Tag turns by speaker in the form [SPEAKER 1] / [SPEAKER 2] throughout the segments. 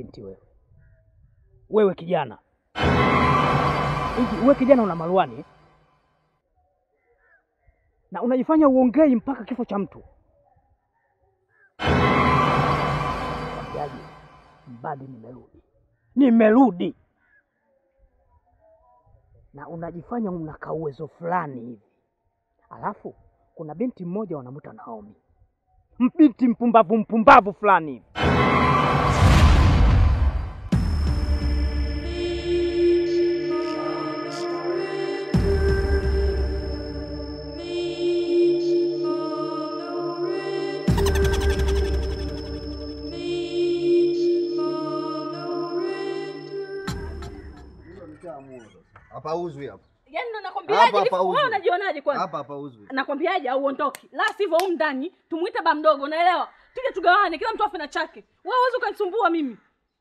[SPEAKER 1] binti wewe, wewe kijana hivi, wewe kijana una maruani eh? na unajifanya uongei mpaka kifo cha mtu. Kwambiaje, mbadi nimerudi, nimerudi na unajifanya una uwezo fulani hivi, alafu kuna binti mmoja wanamwita Naomi, mbinti mpumbavu mpumbavu fulani hivi.
[SPEAKER 2] Hapauzwi hapa.
[SPEAKER 3] Yaani ndo
[SPEAKER 2] Hapa
[SPEAKER 3] nakwambiaje hivi?
[SPEAKER 2] hapauzwi.
[SPEAKER 3] Wewe unajionaje kwanza?
[SPEAKER 2] Hapa hapauzwi.
[SPEAKER 3] Nakwambiaje au uondoke. La sivyo humu ndani tumuite ba mdogo, unaelewa? Tuje tugawane kila mtu afe na chake. Wewe huwezi ukanisumbua mimi.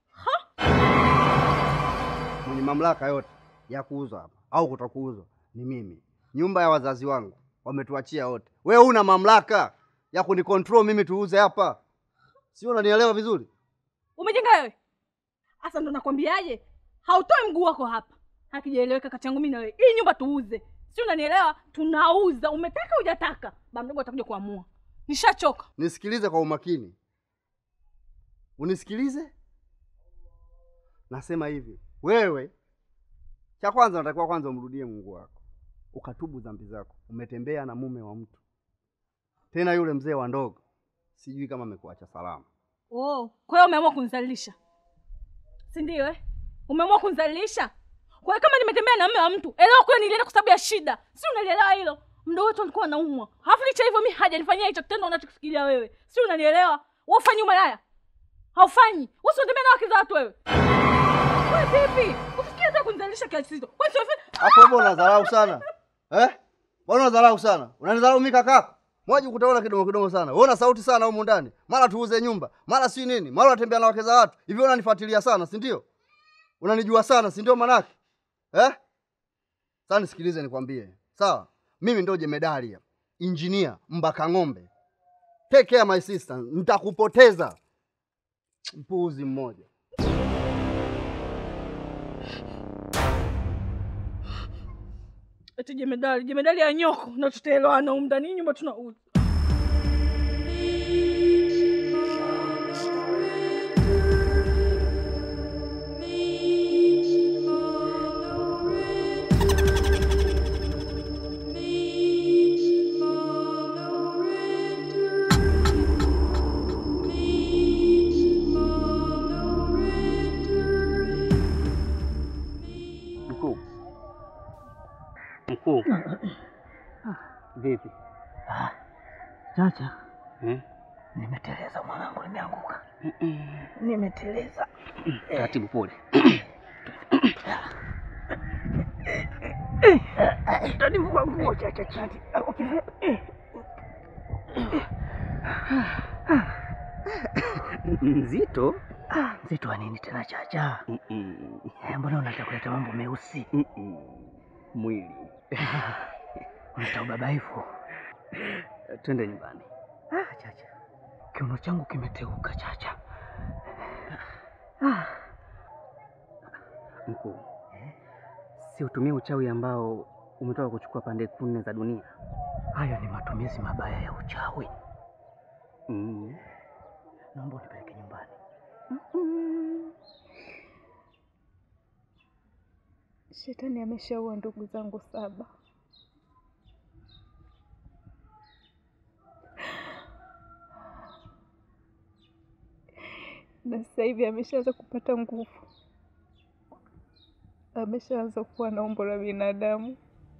[SPEAKER 2] Mwenye mamlaka yote ya kuuza hapa au kutokuuzwa ni mimi. Nyumba ya wazazi wangu wametuachia wote. Wewe una mamlaka ya kunikontrol mimi tuuze hapa, sio? Unanielewa vizuri?
[SPEAKER 3] Umejenga wewe? Sasa ndo nakwambiaje? Hautoi mguu wako hapa. Hakijaeleweka kati yangu mimi na wewe. Hii nyumba tuuze. Si unanielewa? Tunauza. Umetaka hujataka. Ba mdogo atakuja kuamua. Nishachoka.
[SPEAKER 2] Nisikilize kwa umakini, unisikilize. Nasema hivi, wewe cha kwanza unatakiwa kwanza umrudie Mungu wako, ukatubu dhambi zako. Umetembea na mume wa mtu, tena yule mzee wa ndogo, sijui kama amekuacha salama.
[SPEAKER 3] Oh, kwa hiyo umeamua kunizalilisha. Si ndio eh? Umeamua kunizalilisha. Kwa hiyo kama nimetembea na mume wa mtu, elewa kwa nilienda kwa sababu ya shida. Si unalielewa hilo? Mdogo wetu alikuwa anaumwa. Halafu licha hivyo mimi hajanifanyia hicho kitendo unachokifikiria wewe. Si unanielewa? Wewe ufanye umalaya. Haufanyi. Wewe si unatembea na wake za watu wewe. Wewe vipi? Usikie hata kunizalilisha kiasi hicho. Wewe si wewe
[SPEAKER 2] Hapo wewe unadharau sana eh? Mbona unadharau sana? Unanidharau mimi kakako? Mwaji kutaona kidogo kidogo sana. Wewe una sauti sana humu ndani. Mara tuuze nyumba, mara si nini, mara unatembea na wake za watu. Hivi wewe unanifuatilia sana, si ndio? Unanijua sana, si ndio manake? Eh? Sasa nisikilize nikwambie. Sawa? Mimi ndio jemedari hapa. Engineer Mbaka Ng'ombe. Take care my sister. Nitakupoteza. Mpuuzi mmoja.
[SPEAKER 3] eti jemedali, jemedali ya nyoko na tutaelewana humu ndani Hii nyumba tunauza.
[SPEAKER 4] Mkuu, mkuu, vipi
[SPEAKER 1] Chacha,
[SPEAKER 4] eh?
[SPEAKER 1] nimeteleza mwanangu, nimeanguka, nimeteleza.
[SPEAKER 4] Taratibu, pole.
[SPEAKER 1] Utanivua nguo Chacha chini.
[SPEAKER 4] Mzito?
[SPEAKER 1] Mzito wa nini tena Chacha?
[SPEAKER 4] Mm-mm.
[SPEAKER 1] Eh, Mbona unataka kuleta mambo meusi?
[SPEAKER 4] Mm-mm. Mwili.
[SPEAKER 1] Unataka ubabaifu?
[SPEAKER 4] Twende nyumbani.
[SPEAKER 1] Ah, Chacha, kiuno changu kimeteuka Chacha.
[SPEAKER 4] Mkuu, si utumie uchawi ambao umetoka kuchukua pande nne za dunia.
[SPEAKER 1] Hayo ni matumizi mabaya ya uchawi.
[SPEAKER 4] Mm.
[SPEAKER 1] Naomba unipeleke nyumbani.
[SPEAKER 5] Shetani ameshaua ndugu zangu saba. Na sasa hivi ameshaanza kupata nguvu, ameshaanza kuwa na umbo la binadamu.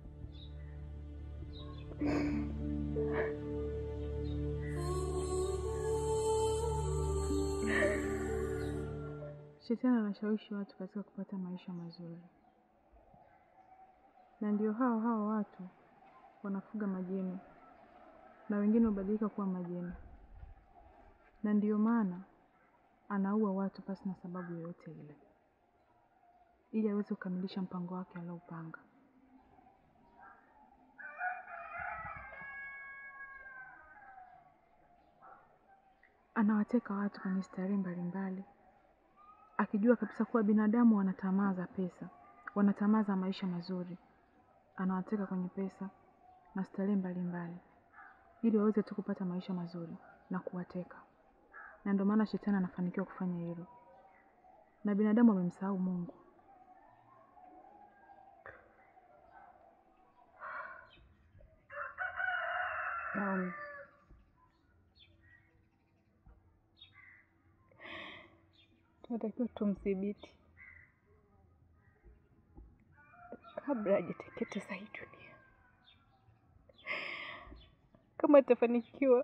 [SPEAKER 6] Shetani anashawishi watu katika kupata maisha mazuri, na ndio hao hao watu wanafuga majini na wengine hubadilika kuwa majini, na ndiyo maana anaua watu pasi na sababu yoyote ile, ili aweze kukamilisha mpango wake alioupanga. Anawateka watu kwenye starehe mbalimbali akijua kabisa kuwa binadamu wana tamaa za pesa, wana tamaa za maisha mazuri, anawateka kwenye pesa na starehe mbalimbali ili waweze tu kupata maisha mazuri na kuwateka, na ndio maana shetani anafanikiwa kufanya hilo, na binadamu amemsahau Mungu.
[SPEAKER 5] Naomi, tunatakiwa tumdhibiti kabla hajateketeza hii dunia. Kama atafanikiwa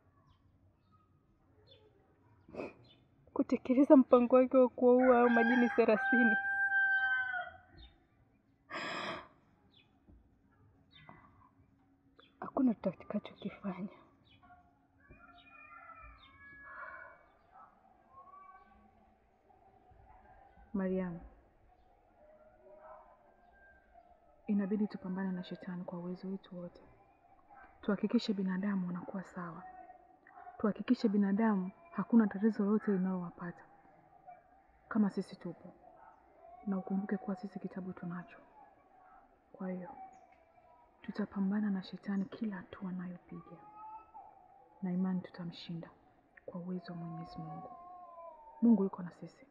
[SPEAKER 5] kutekeleza mpango wake wa kuwaua hao majini thelathini, hakuna tutakachokifanya.
[SPEAKER 6] Mariamu, inabidi tupambane na shetani kwa uwezo wetu wote, tuhakikishe binadamu wanakuwa sawa, tuhakikishe binadamu hakuna tatizo lolote linalowapata kama sisi tupo, na ukumbuke kuwa sisi kitabu tunacho. Kwa hiyo tutapambana na shetani kila hatua anayopiga, na imani tutamshinda kwa uwezo wa Mwenyezi Mungu. Mungu yuko na sisi.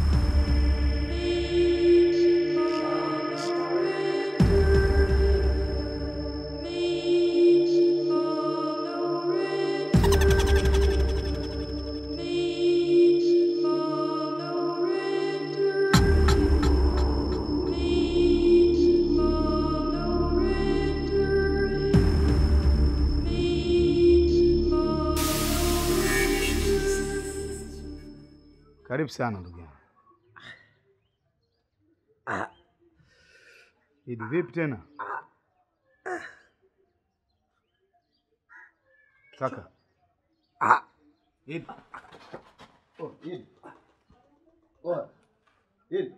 [SPEAKER 7] Karibu sana ndugu yangu. Idi, vipi tena kaka? Idi,
[SPEAKER 2] Oh, Idi. Oh, Idi.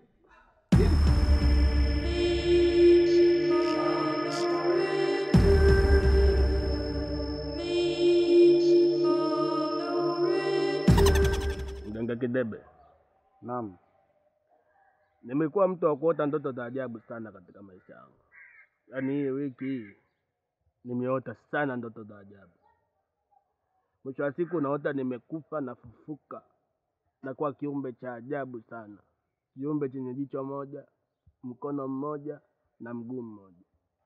[SPEAKER 8] Mganga Kidebe,
[SPEAKER 2] Naam.
[SPEAKER 8] nimekuwa mtu wa kuota ndoto za ajabu sana katika maisha yangu. Yaani hii wiki hii nimeota sana ndoto za ajabu. Mwisho wa siku naota nimekufa nafufuka na kuwa kiumbe cha ajabu sana, kiumbe chenye jicho moja, mkono mmoja na mguu mmoja.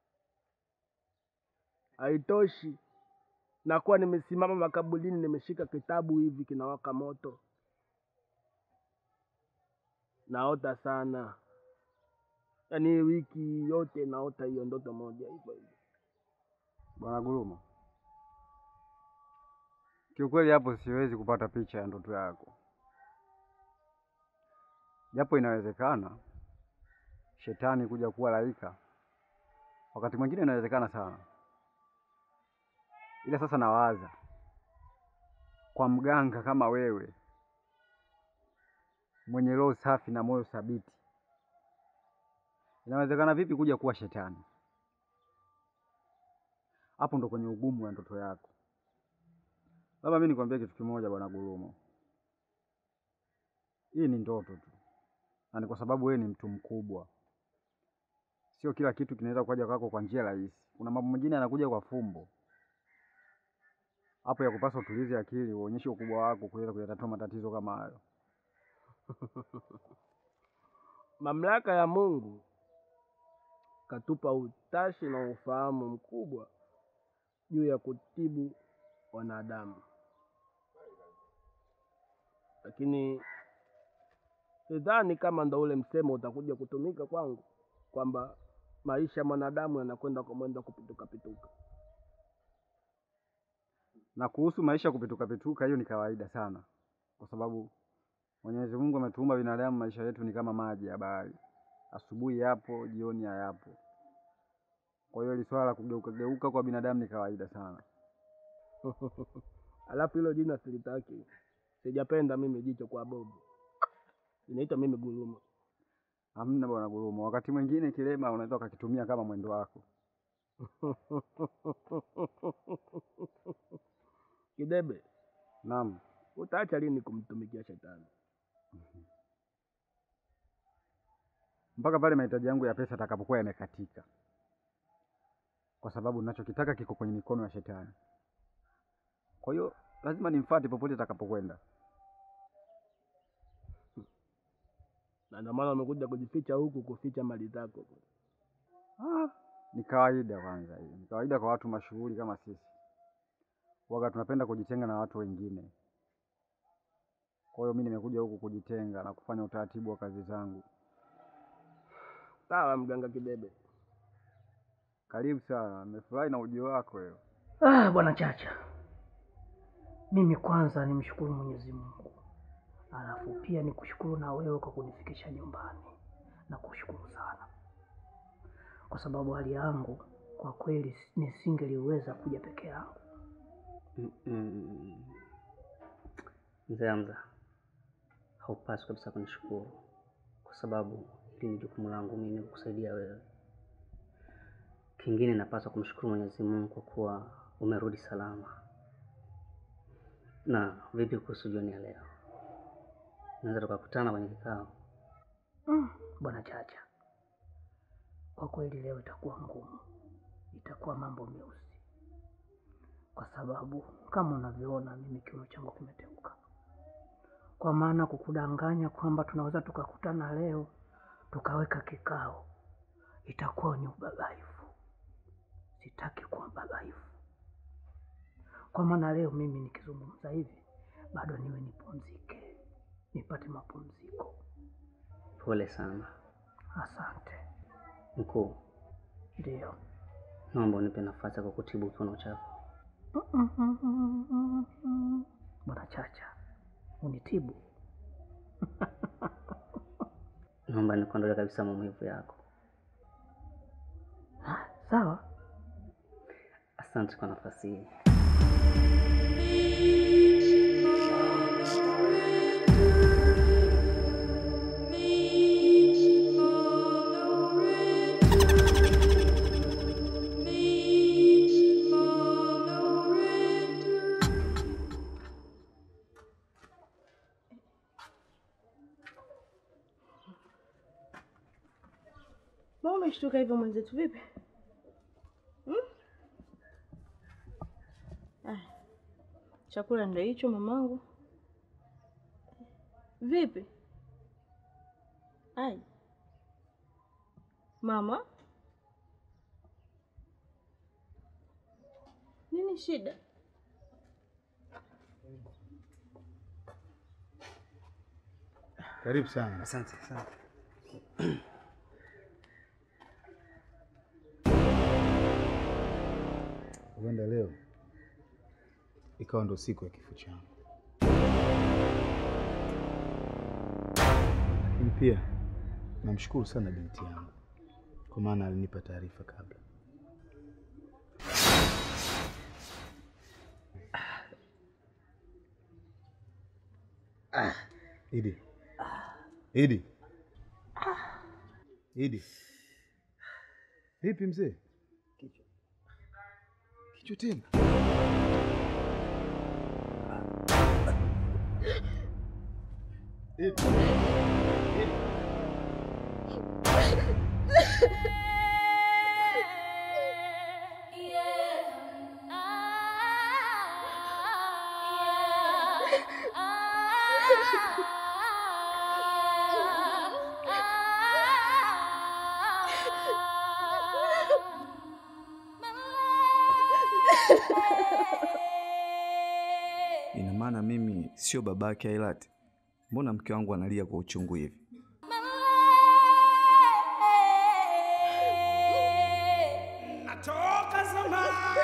[SPEAKER 8] Haitoshi, nakuwa nimesimama makaburini, nimeshika kitabu hivi kinawaka moto naota sana, yaani hii wiki yote naota hiyo ndoto moja hivyo hivyo.
[SPEAKER 9] Bwana Gurumo, kiukweli hapo siwezi kupata picha ya ndoto yako, japo inawezekana shetani kuja kuwa laika, wakati mwingine inawezekana sana, ila sasa nawaza kwa mganga kama wewe mwenye roho safi na moyo thabiti, inawezekana vipi kuja kuwa shetani? Hapo ndo kwenye ugumu wa ndoto yako. Labda mimi nikwambie kitu kimoja, bwana Gurumo, hii ni ndoto tu, na ni kwa sababu wewe ni mtu mkubwa. Sio kila kitu kinaweza kuja kwako kwa njia rahisi. Kuna mambo mengine yanakuja kwa fumbo. Hapo ya kupaswa utulize akili, uonyeshe ukubwa wako kuweza kuyatatua matatizo kama hayo.
[SPEAKER 8] Mamlaka ya Mungu katupa utashi na ufahamu mkubwa juu ya kutibu wanadamu, lakini sidhani kama ndo ule msemo utakuja kutumika kwangu kwamba maisha ya mwanadamu yanakwenda kwa mwendo wa kupituka pituka.
[SPEAKER 9] Na kuhusu maisha kupituka pituka, hiyo ni kawaida sana, kwa sababu Mwenyezi Mungu ametuumba binadamu, maisha yetu ni kama maji ya bahari, asubuhi yapo, jioni hayapo. Kwa hiyo hili swala la kugeuka geuka kwa binadamu ni kawaida sana.
[SPEAKER 8] Alafu hilo jina silitaki, sijapenda mimi jicho kwa bobu, inaitwa mimi Gurumo.
[SPEAKER 9] Hamna bwana Gurumo, wakati mwingine kilema unaweza ukakitumia kama mwendo wako.
[SPEAKER 8] Kidebe,
[SPEAKER 9] Naam,
[SPEAKER 8] utaacha lini kumtumikia shetani?
[SPEAKER 9] mpaka pale mahitaji yangu ya pesa atakapokuwa yamekatika, kwa sababu ninachokitaka kiko kwenye mikono ya shetani. Kwa hiyo lazima nimfuate popote atakapokwenda.
[SPEAKER 8] Na ndio maana umekuja kujificha huku kuficha mali zako.
[SPEAKER 9] Ah, ni kawaida kwanza, hiyo ni kawaida kwa watu mashuhuri kama sisi. Waga tunapenda kujitenga na watu wengine. Kwa hiyo mimi nimekuja huku kujitenga na kufanya utaratibu wa kazi zangu.
[SPEAKER 8] Sawa, mganga Kidebe.
[SPEAKER 9] Karibu sana, nimefurahi na ujio wako leo.
[SPEAKER 1] Ah, bwana Chacha, mimi kwanza nimshukuru Mwenyezi Mungu, alafu pia nikushukuru na wewe kwa kunifikisha nyumbani, na kushukuru sana kwa sababu hali yangu kwa kweli nisingeliweza kuja peke yangu.
[SPEAKER 4] Mm, mm. Mzee Hamza, haupaswi kabisa kunishukuru kwa sababu hili ni jukumu langu mimi kukusaidia wewe. Kingine napaswa kumshukuru Mwenyezi Mungu kwa kuwa umerudi salama. Na vipi kuhusu jioni ya leo, naweza tukakutana kwenye kikao?
[SPEAKER 1] Mm, bwana Chacha, kwa kweli leo itakuwa ngumu, itakuwa mambo meusi, kwa sababu kama unavyoona mimi kiuno changu kimeteuka. Kwa maana kukudanganya kwamba tunaweza tukakutana leo tukaweka kikao, itakuwa ni ubabaifu. Sitaki kuwa mbabaifu, kwa maana leo mimi nikizungumza hivi bado niwe nipumzike, nipate mapumziko.
[SPEAKER 4] Pole sana
[SPEAKER 1] Asante.
[SPEAKER 4] mkuu,
[SPEAKER 1] Ndio.
[SPEAKER 4] naomba unipe nafasi ya kukutibu kiuno chako.
[SPEAKER 1] Bwana Chacha, unitibu?
[SPEAKER 4] Naomba nikuondole kabisa maumivu yako.
[SPEAKER 1] Sawa.
[SPEAKER 4] Asante kwa nafasi hii.
[SPEAKER 10] Mbona umeshtuka hivyo mwenzetu, vipi? Hmm? Ah, chakula ndio hicho mamangu. Vipi? Ai. Mama? Nini shida?
[SPEAKER 7] Karibu sana.
[SPEAKER 4] Asante, asante.
[SPEAKER 7] Huenda leo ikawa ndo siku ya kifo changu, lakini pia namshukuru sana binti yangu kwa maana alinipa taarifa kabla. Idi, Idi, Idi, vipi mzee? Kichwa tena? Idi. Idi.
[SPEAKER 11] Ina maana mimi sio babake Ailati? Mbona mke wangu analia kwa uchungu hivi?
[SPEAKER 12] Natoka zamani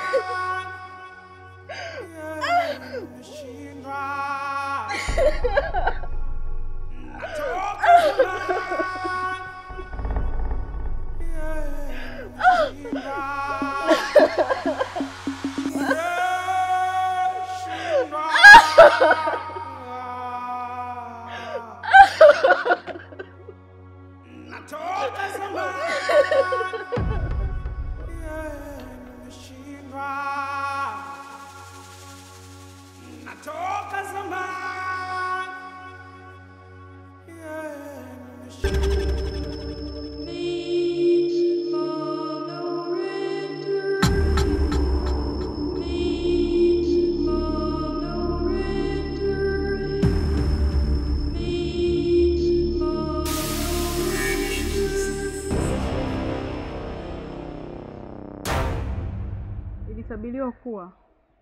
[SPEAKER 12] nimeshindwa. Natoka zamani Natoka zamani nimeshindwa. Natoka zamani
[SPEAKER 6] Itabiriwa kuwa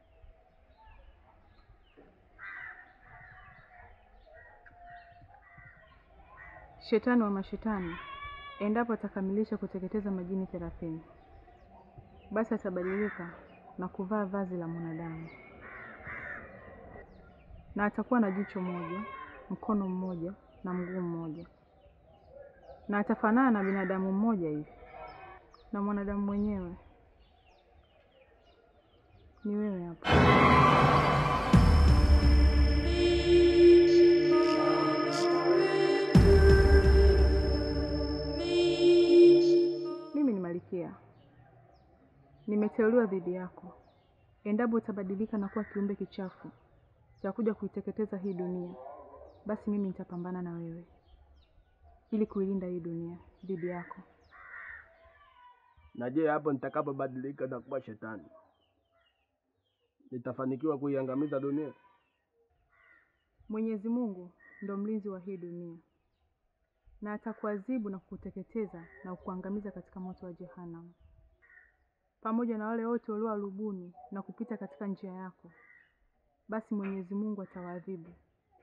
[SPEAKER 6] shetani wa mashetani endapo atakamilisha kuteketeza majini thelathini, basi atabadilika na kuvaa vazi la mwanadamu, na atakuwa na jicho moja, mkono mmoja na mguu mmoja, na atafanana na binadamu mmoja hivi, na mwanadamu mwenyewe ni wewe hapa. Mimi ni Malkia, nimeteuliwa dhidi yako. Endapo utabadilika na kuwa kiumbe kichafu cha kuja kuiteketeza hii dunia, basi mimi nitapambana na wewe ili kuilinda hii dunia dhidi yako.
[SPEAKER 8] Na je, hapo nitakapobadilika na kuwa shetani nitafanikiwa kuiangamiza dunia?
[SPEAKER 6] Mwenyezi Mungu ndo mlinzi wa hii dunia, na atakuadhibu na kukuteketeza na kukuangamiza katika moto wa Jehanamu, pamoja na wale wote walioarubuni na kupita katika njia yako, basi Mwenyezi Mungu atawaadhibu.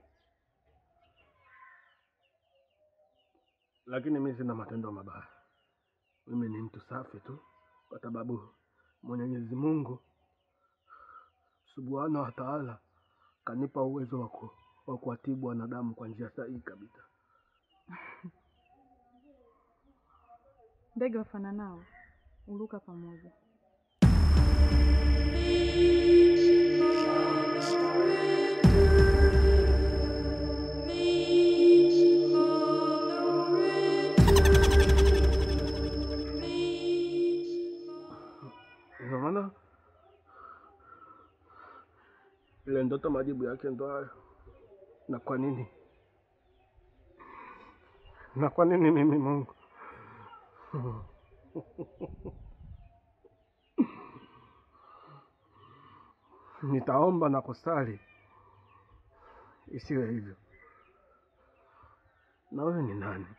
[SPEAKER 8] Lakini mimi sina matendo mabaya, mimi ni mtu safi tu, kwa sababu Mwenyezi Mungu subhanahu wa taala kanipa uwezo wa ku- wa kuwatibu wanadamu kwa njia sahihi kabisa.
[SPEAKER 6] Ndege wafananao huruka pamoja.
[SPEAKER 8] Ina maana ile ndoto majibu yake ndo hayo. Na kwa nini? Na kwa nini mimi Mungu? Nitaomba na kusali isiwe hivyo. Na wewe ni nani?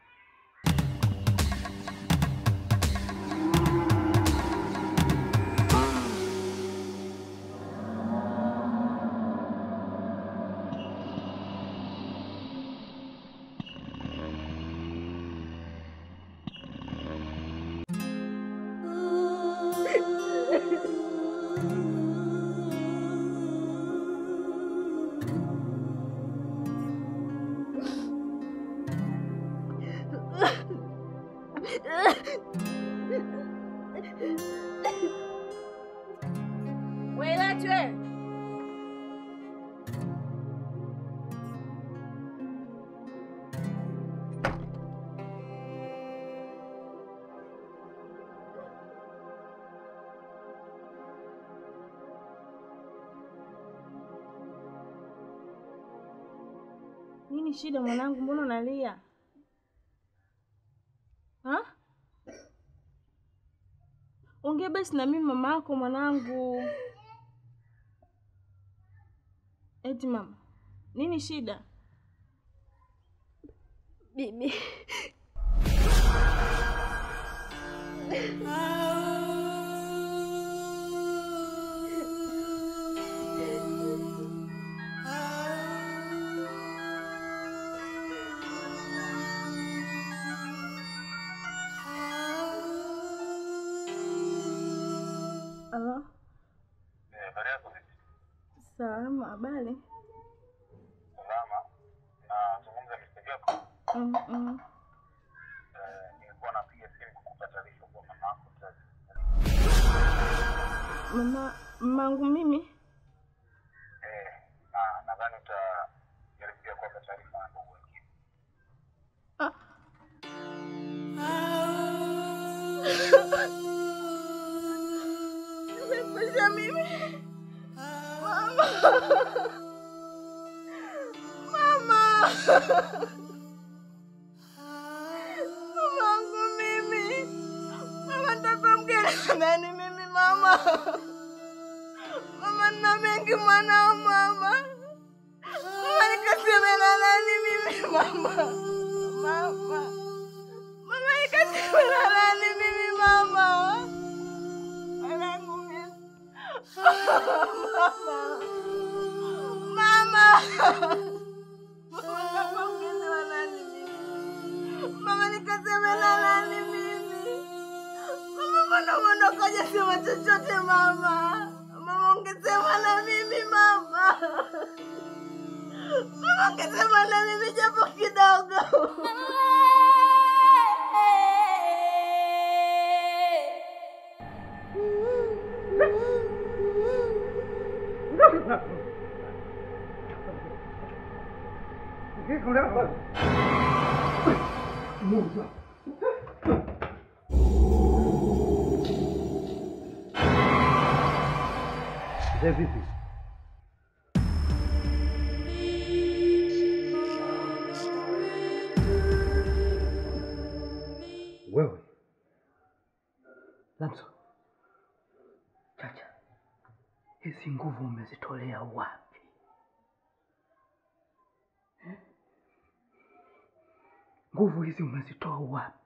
[SPEAKER 3] Wailatwe.
[SPEAKER 10] Nini shida mwanangu, mbona unalia? Ha? Ongea basi na mimi mama yako mwanangu. Eti mama, nini shida?
[SPEAKER 5] Bibi,
[SPEAKER 10] Halo? Salama, habari? Mm, mm. Mama, mamangu mimi Ah. Nimekuja mimi. Mama. Mama. Mamangu mimi. Mama mtoto mgeni nani mimi mama? Mama nina mengi mwanao mama. Mama nikaseme na nani mimi mama? Mama. Mama nikaseme na nani mimi mama? Mwanangu mimi. Mama ungesema nani mimi? Mama nikasema na nani mimi? Mama mbona umeondokaje sema chochote mama? Mama ungesema na mimi mama. Mama ungesema na mimi japo kidogo.
[SPEAKER 13] Mzee vipi? Wewe
[SPEAKER 1] Lamso, Chacha, hizi nguvu umezitolea wapi? Eh? Nguvu hizi umezitoa wapi?